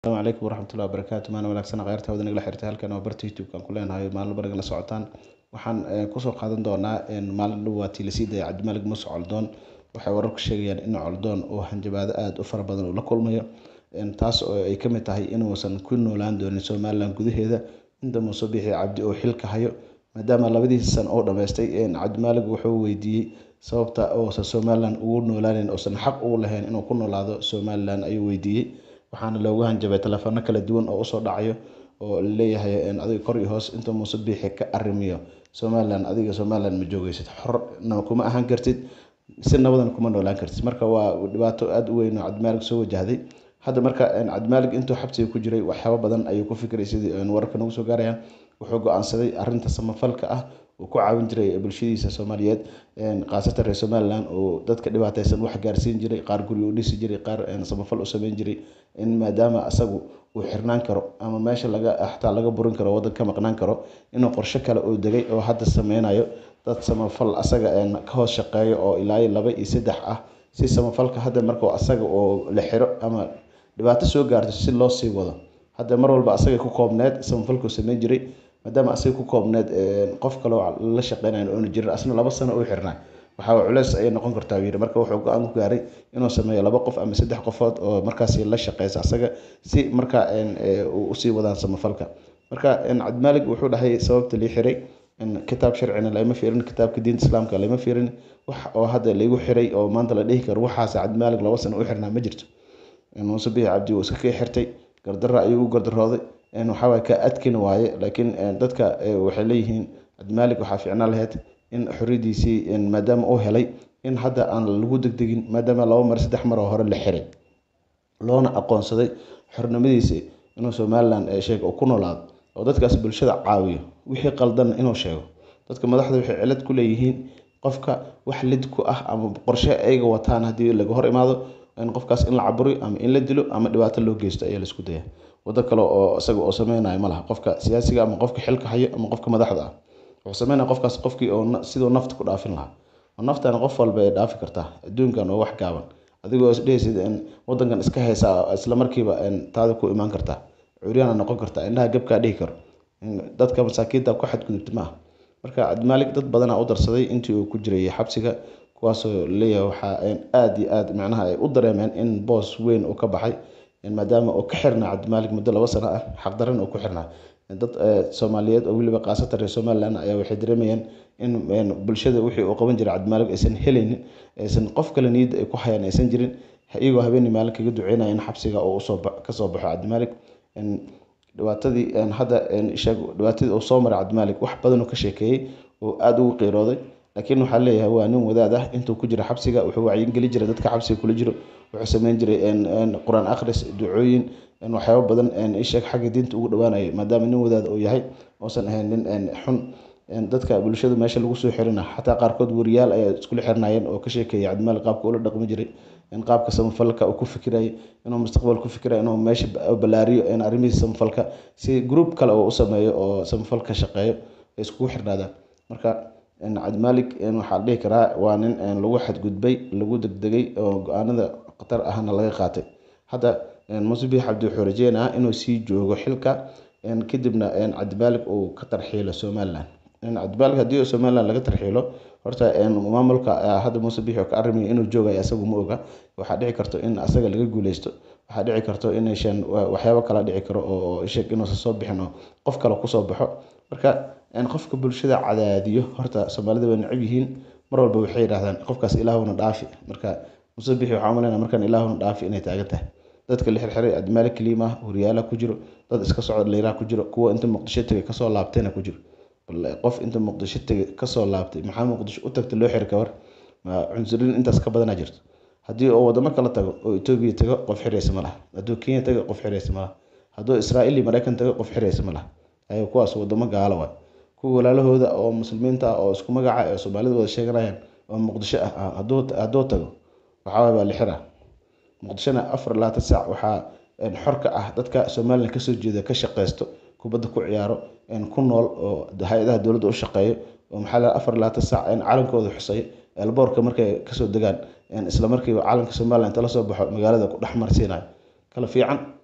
asalaamu calaykum waraxmatullahi wabarakaatu maana wanaagsan khayrta wada nagala xirtay halkan waa barta youtube-kan ku leenahay maalin bariga la socotaan waxaan kusoo qaadan doonaa maalin dhow waa tii lasii dayay cabdimaalig muuse coldoon waxay wararku sheegayaan in coldoon uu hanjabaado aada u fara badan uu la kulmayo taas oo ay ka mid tahay inuusan ku noolaan doonin somalilan gudaheeda inta muuse bixi cabdi oo xilka hayo maadaama labadiisa san oo dhammaystay cabdimaalig wuxuu weydiiyey sababta uusan somalilan ugu noolaaneyn uusan xaq ugu lahayn inuu ku noolaado somalilan ayuu weydiiyey waxaana loogu hanjabay telefoano kala duwan oo usoo dhacayo oo laleeyahay adiga kor iyo hoos inta muuse biixi ka arrimiyo somalilan adiga somalilan ma joogeysid xorna kuma ahaan kartid si nabadan kuma noolaan kartid marka waa dhibaato aada u weyn oo cabdimaalig soo wajahday hadda marka cabdimaalig intuu xabsiga ku jiray waxyaabo badan ayuu ku fikiray sidii wararka nagu soo gaarayaan wuxuu go-aansaday arinta samafalka ah uu ku caawin jiray bulshadiisa soomaaliyeed khaasatan reer somalilan oo dadka dhibaateysan wax gaarsiin jiray qaar guri u dhisi jiray qaar samafal u sameyn jiray in maadaama asagu uu xirnaan karo ama meesha laga xataa laga burin karo waddan ka maqnaan karo inuu qorshe kale uu degay oo hadda sameynayo dad samafal asaga ka hoos shaqeeyo oo ilaa laba iyo saddex ah si samafalka hadda markuu asaga oo la xiro ama dhibaato soo gaarto si loo sii wado hadda mar walba asagay ku koobneed samafalkuu sameyn jiray maadaama asaga ku koobneed qof kaloo la shaqeynayo oona jirin asna laba sano uu xirnaa waxaa culeys ayay noqon kartaa yiri marka wuxuu go-aan ku gaaray inuu sameeyo laba qof ama saddex qofood oo markaasi la shaqeysa asaga si marka usii wadaan samafalka marka cabdimaalig wuxuu dhahay sababta lii xiray kitaab sharcina lama fiirin kitaabka diinta islaamka lama fiirin wax oo hadda laigu xiray oo maanta la dhihi karo waxaas cabdimaalig laba sano u xirnaa ma jirto muuse biixi cabdi wuu iska kii xirtay gardarra ayuu u gardarooday waxawaay ka adkin waaye laakiin dadka waxay leeyihiin cabdimaalig waxaa fiicnaan lahayd in xoriyadiisii maadaama uu helay in hadda aan lagu degdegin maadaama laba mar saddex mar oo hore la xiray loona aqoonsaday xornimadiisii inuu somalilan sheeg ku noolaado oo dadkaas bulshada caawiyo wixii qaldan inuu sheego dadka madaxda waxay cilad ku leeyihiin qofka wax lid ku ah ama qorshe ayaga wataan haddii laga hor imaado in qofkaas in la caburiyo ama in la dilo ama dhibaato loo geysto ayaa laisku daya wado kale oo isaga oo sameynayo ma laha qofka siyaasiga ama qofka xilka hayo ama qofka madaxda ah wuxuu sameynaya qofkaas qofkii oo siduu nafta ku dhaafin lahaa oo naftana qof walba ay dhaafi kartaa adduunkan oo wax gaaban adigoo isdhehaysid wadankan iska haysaa isla markiiba taada ku imaan kartaa curyaana noqon kartaa indhaha gabkaa dhihi karo dadka masaakiinta ku xadgudubta maaha marka cabdimaalig dad badanaa u darsaday intii uu ku jiray xabsiga kuwaasoo leeyahay waxaa aada iyo aada macnaha ay u dareemeen in boos weyn uu ka baxay maadaama uu ka xirnaa cabdimaalig muddo laba sano ah xaqdaran uu ku xirnaa dad soomaaliyeed oo weliba khaasatan reer somalilan ayaa waxay dareemayeen in bulshada wixii uu qaban jiray cabdimaalig aysan helaynin aysan qof kale niyadda ay ku hayaan aysan jirin iyagoo habeenii maalin kaga duceynaya in xabsiga uu usoo kasoo baxo cabdimaalig dhibaatadii hadda sheeg dhibaatadii uu soo maray cabdimaalig wax badan uu ka sheekeeyey oo aada ugu qiirooday laakiin waxaa leeyahay waa nin wadaad ah intuu ku jira xabsiga wuxuu wacyingeli jiray dadka xabsiga kula jiro wuxuu sameyn jiray qur-aan akhris ducooyin waxyaabo badan isheeg xagga diinta ugu dhawaanayo maadaama nin wadaad uu yahay uusan ahayn nin xun dadka bulshada meesha lagu soo xirina xataa qaarkood wariyaal ayaa iskula xirnaayeen oo ka sheekeeyay cabdimaalig qaabka ula dhaqmi jiray in qaabka samafalka uu ku fikirayay inuu mustaqbal ku fikirayo inuu meesha ballaariyo in arrimihiisa samafalka si group kale oo u sameeyo oo samafalka shaqeeyo ay iskugu xirnaadaan marka cabdimaalig waxaa la dhihi karaa waa nin lagu xadgudbay lagu degdegay oo go-aanada khatar ahna laga qaatay hadda muuse biix cabdi wuxuu rajeynayaa inuu sii joogo xilka kadibna cabdimaalig uu ka tarxiilo somalilan cabdimaalig haddii somalilan laga tarxiilo horta maamulka hadda muuse biix oo ka arrimayo inuu joogayo asagu ma oga waxaa dhici karto in asaga laga guuleysto waxaa dhici karto inaysan waxyaabo kala dhici karo oo sheeg inuusan soo bixin oo qof kale kusoo baxo marka qofka bulshada cadaadiyo horta soomaalida way necab yihiin mar walba waxay yidhahdaan qofkaas ilaahuna dhaafi marka muuse biixi waxaa umaleyna markaan ilaahuna dhaafi inay taagan tahay dadka la xirxiray cabdimaalig kaliima wariyaala ku jiro dad iska socod leyraa ku jiro kuwa inta muqdisho tegay kasoo laabtayna ku jiro qof inta muqdisho tegay kasoo laabtay maxaa muqdisho u tagta loo xiri kawar cunsuriin intaas ka badanaa jirto haddii oo wadamo kala tago oo etoobiya tago qof xiraysa ma laha hadduu kenya tago qof xiraysa ma laha hadduu israa'iil iyo maraykan tago qof xiraysa ma laha ayo kuwaas wadamo gaalo waay kuwa walaalahooda oo muslimiinta ah oo isku magaca ee soomaalida wada sheeganayaan oo muqdisho ah hadduu tago waxaa baa la xiraa muqdishona afar labaatan saac waxaa xorka ah dadka somalilan kasoo jeeda ka shaqeysto kubadda ku ciyaaro ku nool oo hay-adaha dowladda u shaqeeyo oo maxaa la afar labaatan saac calankooda xuseeyo elboorka markay kasoo degaan isla markiiba calanka somalilan inta lasoo baxo magaalada ku dhex marsiinayo kala fiican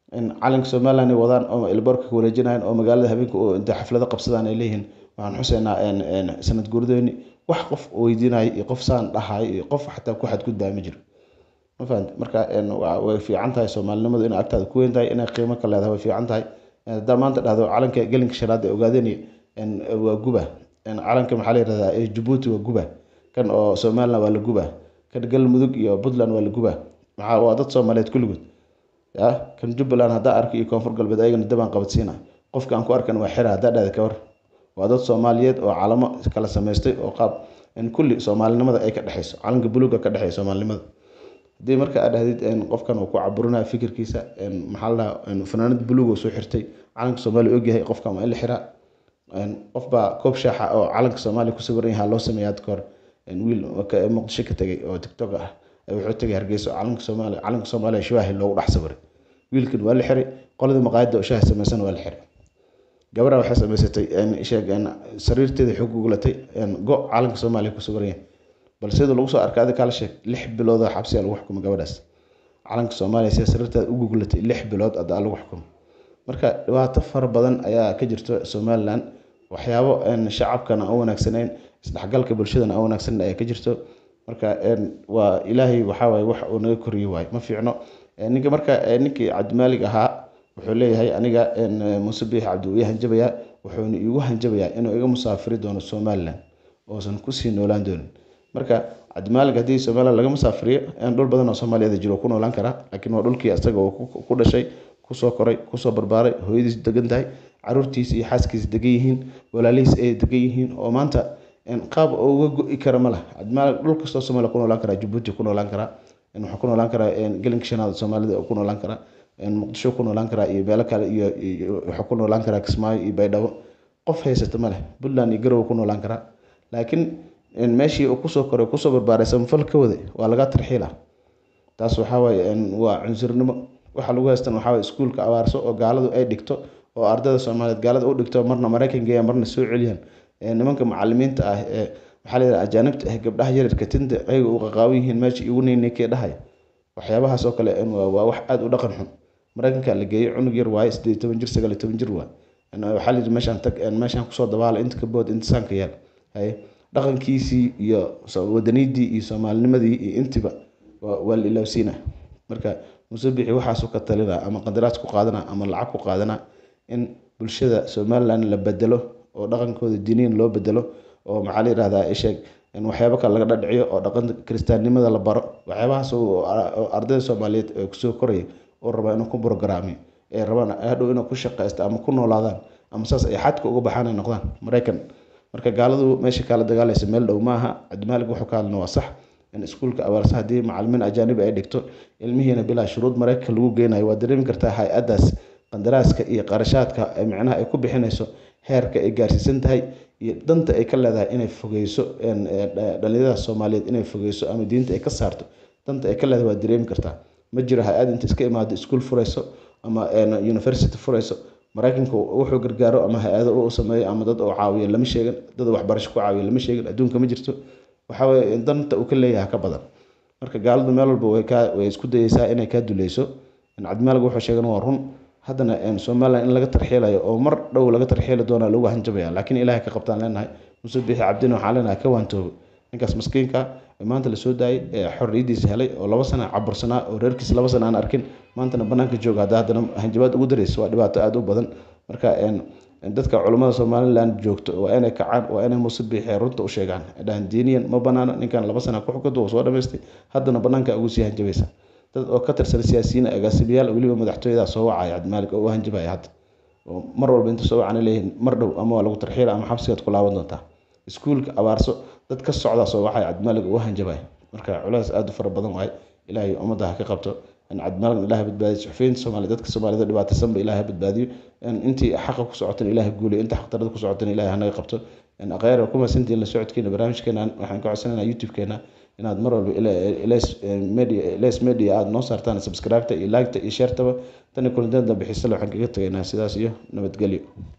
calanka somaliland ay wadaan oo elboorka ka wareejinayaan oo magaalada habeenka intay xaflado qabsadaan ay leeyihiin waxaan xuseynaa sanad guurdooni wax qof weydiinayo iyo qof saan dhahayo iyo qof xataa ku xadgudbaa ma jiro ma fahamti marka way fiican tahay soomaalinimadu inay agtaada ku weyn tahay inay qiimo ka leedahay way fiican tahay haddaa maanta dhahdo calanka gelinka shanaad ee ogaadeen waa guba calanka maxaa la yihahdaa jabuuti waa guba kan oo somaliland waa la guba kan galmudug iyo puntland waa la guba maxaa waa dad soomaaliyeed kulligood ya kan jubbaland haddaa arko iyo koonfur galbeed ayagana dabaan qabadsiina qofka aan ku arkan waa xira haddaa dhahda ka war waa dad soomaaliyeed oo calamo kala samaystay oo qaab kulli soomaalinimada ay ka dhexeyso calanka buluuga ka dhexeeya soomaalinimada haddii marka aad dhahdid qofkan uu ku caburinaya fikirkiisa maxaa la dhahaa fanaanad buluug oo soo xirtay calanka soomaaliya ogyahay qofkan waa in la xiraa qofbaa koob shaaxa oo calanka soomaaliya ku sawiran yahaa loo sameeya hadda kahor wiil muqdisho ka tegay oo tiktok ah wuxuu tegay hargeyso calanka soomaaliya calanka soomaaliya shibaahi loogu dhex sawiray wiilkan waa la xiray qoladii maqaayadda oo shaaha samaysan waa la xiray gabadha waxay samaysatay sheeg sariirteeda xog gugulatay go calanka soomaaliya ku sawiran yahay bal sida lagu soo arkay adi kala sheeg lix bilood oo xabsiya lagu xukumay gabadhaas calanka soomaaliya sida sariirteeda u gugulatay lix bilood adaa lagu xukumay marka dhibaato fara badan ayaa ka jirto somaliland waxyaabo shacabkana aan wanaagsanayn isdhexgalka bulshadana aan wanaagsaneyn ayaa ka jirto marka waa ilaahay waxaawaye wax uu naga koriye waaye ma fiicno ninka marka ninkii cabdimaalig ahaa wuxuu leeyahay aniga muuse biix cabdi uu ii hanjabayaa wuxuuna iigu hanjabayaa inuu iga musaafiri doono somaliland oosan kusii noolaan doonin marka cabdimaalig haddii somaliland laga musaafiriyo dhul badan oo soomaaliyeed jiro ku noolaan karaa laakiin waa dhulkii isaga uu ku dhashay kusoo koray kusoo barbaaray hooyadiis degan tahay caruurtiisa iyo xaaskiisa degan yihiin walaalihiis ay degan yihiin oo maanta qaab uga go-i kara ma lah cabdimaalig dhul kastoo soomaaliya ku noolaan karaa jabuuti ku noolaan karaa wuxuu ku noolaan karaa gelinka shanaad soomaalida ku noolaan karaa muqdisho ku noolaan karaa iyo meelo kale iyo wuxuu ku noolaan karaa kismaayo iyo baydhabo qof haysata ma leh puntland iyo garowe ku noolaan karaa laakiin meeshii uu kusoo koray kusoo barbaaray samafal ka waday waa laga tarxiila taas waxaa waaye waa cunsurnimo waxa lagu haystan waxaa waye iskuulka abaarso oo gaaladu ay dhigto oo ardayda soomaaliyeed gaalada u dhigto marna maraykan geeyaan marna soo celiyaan nimanka macalimiinta ah ee maxaa la yidhaha ajaanibta ah gabdhaha yaryarka tinta ayaga u qaqaawan yihiin meesha igu ninkee dhahaya waxyaabahaas oo kale waa wax aada u dhaqan xun maraykanka la geeyey cunug yar waaye sideed iyo toban jir sagaal iyo toban jir waaye waxaa la yidhi meeshaan tag meeshaan kusoo dabaala inta ka bood inta saanka yaal haye dhaqankiisii iyo wadaniidii iyo soomaalinimadii iyo intiba waa la ilaawsiina marka muuse bixi waxaasuu ka talina ama qandaraas ku qaadana ama lacag ku qaadana in bulshada somaliland la bedelo oo dhaqankooda diiniyan loo bedelo oo maxaa la yihahdaa isheeg waxyaabo kale laga dhadhiciyo oo dhaqan kiristaannimada la baro waxyaabahaas oo ardayda soomaaliyeed ee kusoo koraya oo rabaa inuu ku brograamiyo ee rabaan hadhow inuu ku shaqaysto ama ku noolaadaan ama saas ay xadka uga baxaan ay noqdaan maraykan marka gaaladu meesha kaala dagaalaysa meel dhow maaha cabdimaalig wuxuu ka hadlina waa sax in iskuulka abaarsa haddii macalimiin ajaanibi ay dhigto ilmihiina bilaa shuruud maraykanka lagu geynayo waa dareemi kartaa hay-addaas qandaraaska iyo qarashaadka micnaha ay ku bixinayso heerka ay gaarsiisan tahay iyo danta ay ka leedahay inay fogeyso dhalinyarada soomaaliyeed inay fogeyso ama diinta ay ka saarto danta ay ka leedahay waa dareemi kartaa ma jiro hay-ad inta iska imaado iskuul furayso ama university furayso maraykanka wuxuu gargaaro ama hay-ado u sameeyo ama dad oo caawiyo lama sheegin dad waxbarasho ku caawiyo lama sheegin adduunka ma jirto waxaweye danta uu ka leeyahay ka badan marka gaaladu meel walba way kaa way isku dayeysaa inay kaa duleyso cabdimaalig wuxuu sheegan waa run haddana somaliland in laga tarxiilayo oo mar dhow laga tarxiili doonaa lagu hanjabaya laakiin ilaahay ka qabtaan leenahay muuse bixi cabdina waxaan leenahay ka waantoobo ninkaas maskiinka maanta lasoo daayay ee xorriyadiisa helay oo laba sana cabursanaa oo reerkiisa laba sana aan arkin maantana banaanka jooga hadda haddana hanjabaad ugu daraysa waa dhibaato aada u badan marka dadka culummada somaliland joogto waa inay kacaan waa inay muuse bixi runta u sheegaan dhahan diiniyan ma banaana ninkan laba sana ku xukunta uu soo dhamaystay haddana banaanka ugu sii hanjabaysa dad oo ka tirsan siyaasiyiin agaasimayaal weliba madaxtooyada soo wacaya cabdimaalig oo u hanjabaya hadda oo mar walba inta soo wacana leeyihin mar dhow ama waa lagu tarxiila ama xabsigaad ku laaban doontaa iskuulka abaarso dad ka socdaa soo wacaya cabdimaalig oo u hanjabaya marka culays aada u fara badan waaye ilaahay ummadda ha ka qabto cabdimaalig ilaah badbaadiyo suxufiyiinta soomaaliya dadka soomaalida dhibaataysanba ilaah ha badbaadiyo intii xaqa ku socotana ilaah guuliyo inta xaqdarada ku socotana ilaah hanaga qabto akhyar ku mahadsantihiin la socodkeena barnaamijkeena waxaan ka codsanaynaa youtube-keena inaad mar walba les media aada noo saartaan subscribe-ta iyo like-ta iyo share-taba tani kulanteed dambe xiisale waxaan kaga tegaynaa sidaas iyo nabadgelyo